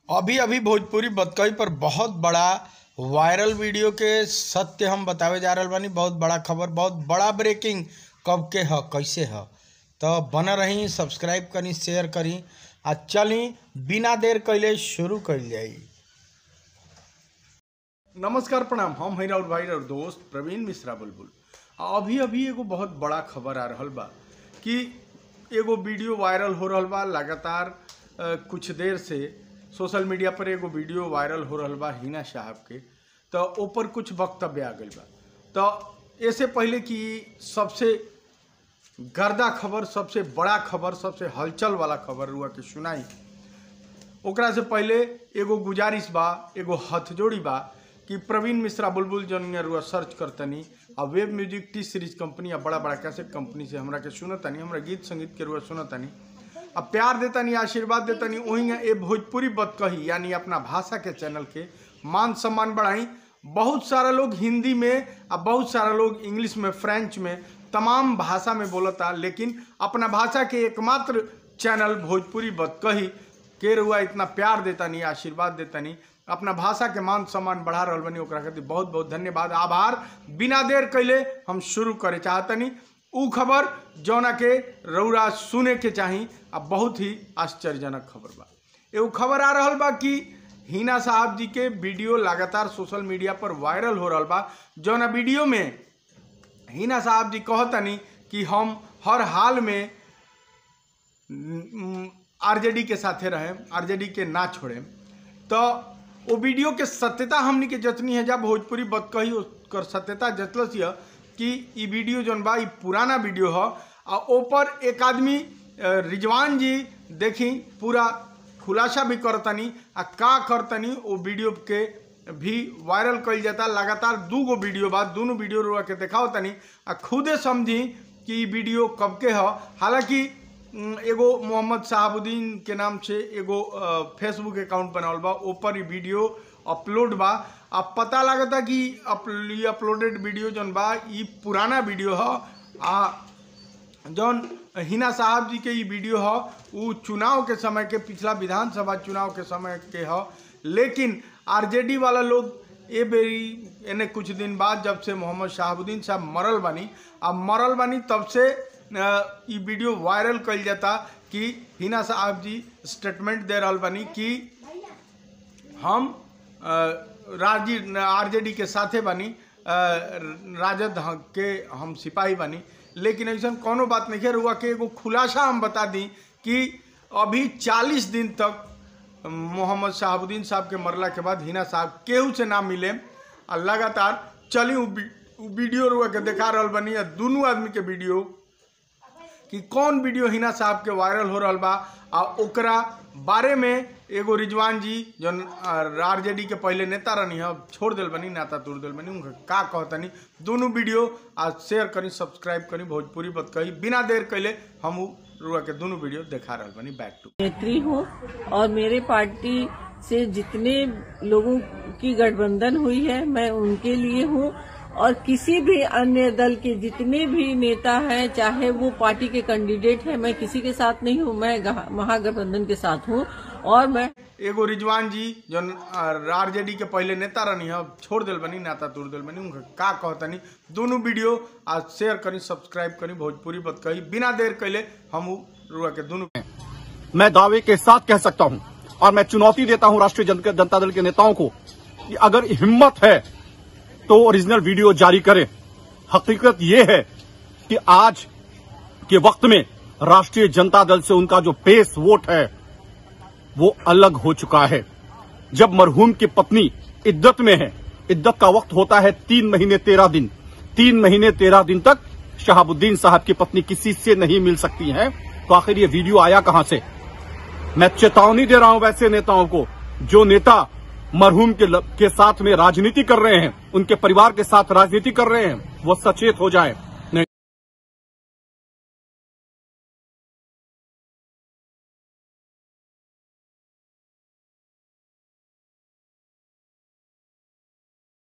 अभी अभी भोजपुरी बतकही पर बहुत बड़ा वायरल वीडियो के सत्य हम बतावे जा रहल बानी बहुत बड़ा खबर बहुत बड़ा ब्रेकिंग कब के ह कैसे ह तो बना रही सब्सक्राइब करी शेयर करी आ चली बिना देर कैले शुरू कइल जाई नमस्कार प्रणाम हम हैं राउत भाई और दोस्त प्रवीण मिश्रा बुलबुल आ अभी अभी एगो बहुत बड़ा खबर आ रहल बा कि एगो वीडियो वायरल हो रहल बा लगातार अ, कुछ देर से सोशल मीडिया पर एगो वीडियो वायरल हो रहल बा हिना साहब के तो ऊपर कुछ वक्तव्य आ गइल बा तो ऐसे पहले कि सबसे गर्दा खबर सबसे बड़ा खबर सबसे हलचल वाला खबर हुआ के सुनाई ओकरा से पहले एगो गुजारिश बा एगो हथजोड़ी बा कि प्रवीण मिश्रा बुलबुल जौन रुआ सर्च करतनी आ web music T series company आ बड़ा बड़ा कैसेट कंपनी से हमरा के सुनतनी हमरा गीत संगीत के रुआ सुनतनी आ प्यार देतनी आशीर्वाद देतनी वहीं ए भोजपुरी बत कही यानी अपना भाषा के चैनल के मान सम्मान बढ़ाई बहुत सारा लोग हिंदी में आ बहुत सारा लोग इंग्लिश में फ्रेंच में तमाम भाषा में बोलता लेकिन अपना भाषा के एकमात्र चैनल भोजपुरी बत कही के रुआ इतना प्यार देतानी आशीर्वाद देतानी अपना भाषा के मान सम्मान बढ़ा रहल बनी ओकरा खातिर बहुत बहुत धन्यवाद आभार बिना देर कैले हम शुरू करे चाहतनी उ खबर जौना के रौरा सुने के चाही आ बहुत ही आश्चर्यजनक खबर बा एगो खबर आ रहल बा कि हिना साहब जी के वीडियो लगातार सोशल मीडिया पर वायरल हो रहल बा जौना वीडियो में हिना साहब जी कहतनी कि हम हर हाल में आरजेडी के साथे रहे आरजेडी के ना छोड़े तो वो वीडियो के सत्यता हमनी के जतनी है जब भोजपुरी बतकही ओकर सत्यता जतलस यह कि ई वीडियो जौन बा ई पुराना वीडियो ह आ ऊपर एक आदमी अ, रिजवान जी देखी पूरा खुलासा भी करतनी आ का करतनी वो वीडियो के भी वायरल कइल जाता लगातार दू गो वीडियो बा दोनों वीडियो रुआ के देखाओ तनी आ खुदे समझी कि ई वीडियो कब के ह हालांकि उम, एगो मोहम्मद साहबुद्दीन के नाम से एगो अ, फेसबुक अकाउंट बनावल बा ऊपर ई वीडियो अपलोड बा अब पता लगता कि अप, ई अपलोडेड वीडियो जौन बा ई पुराना वीडियो ह आ जौन हिना साहब जी के ई वीडियो ह उ चुनाव के समय के पिछला विधानसभा चुनाव के समय के ह लेकिन आरजेडी वाला लोग ए बेरी एने कुछ दिन बाद जब से मोहम्मद शाहबुद्दीन साहब मरल बानी अब मरल बानी तब से अ, ई वीडियो वायरल कइल जाता कि हिना साहब जी स्टेटमेंट दे रहल बानी कि हम अ, राजी आरजेडी के साथे बानी अ, राजद ह- के हम सिपाही बानी लेकिन ऐसा कोनो बात नहीं है रुआ के एगो खुलासा हम बता दी कि अभी 40 दिन तक मोहम्मद शाहबुद्दीन साहब के मरला के बाद हिना साहब केहू से ना मिले आ लगातार चली उ वी- उ वीडियो रुआ के देखा रहल बनी आ दोनों आदमी के वीडियो कि कौन वीडियो हिना साहब के वायरल हो रहल बा आ ओकरा बारे में एगो रिजवान जी जौन आरजेडी के पहले नेता रहनी है छोड़ दिल बनी नाता तोड़ दिल बनी उनका का कहतनी दोनों वीडियो आ शेयर करी सब्सक्राइब करी भोजपुरी बत कही बिना देर कैले हम उ रुआ के दोनों वीडियो देखा रहल बनी बैक टू नेत्री हूँ और मेरे पार्टी से जितने लोगों की गठबंधन हुई है मैं उनके लिए हूँ और किसी भी अन्य दल के जितने भी नेता हैं चाहे वो पार्टी के कैंडिडेट हैं मैं किसी के साथ नहीं हूँ मैं गह- महागठबंधन के साथ हूँ और मैं एगो रिजवान जी जौन आरजेडी के पहले नेता रहनी है छोड़ दिल बनी नाता तोड़ दिल बनी उनका का कहतनी दोनों वीडियो आ शेयर करी सब्सक्राइब करी भोजपुरी बत कही बिना देर कैले हम उ रुआ के दोनों मैं दावे के साथ कह सकता हूं और मैं चुनौती देता हूं राष्ट्रीय जन, जनता दल के नेताओं को कि अगर हिम्मत है तो ओरिजिनल वीडियो जारी करें हकीकत यह है कि आज के वक्त में राष्ट्रीय जनता दल से उनका जो पेस वोट है वो अलग हो चुका है जब मरहूम की पत्नी इद्दत में है इद्दत का वक्त होता है तीन महीने तेरह दिन तीन महीने तेरह दिन तक शहाबुद्दीन साहब की पत्नी किसी से नहीं मिल सकती हैं तो आखिर ये वीडियो आया कहां से मैं चेतावनी दे रहा हूं वैसे नेताओं को जो नेता मरहूम के, ल- के साथ में राजनीति कर रहे हैं उनके परिवार के साथ राजनीति कर रहे हैं वो सचेत हो जाए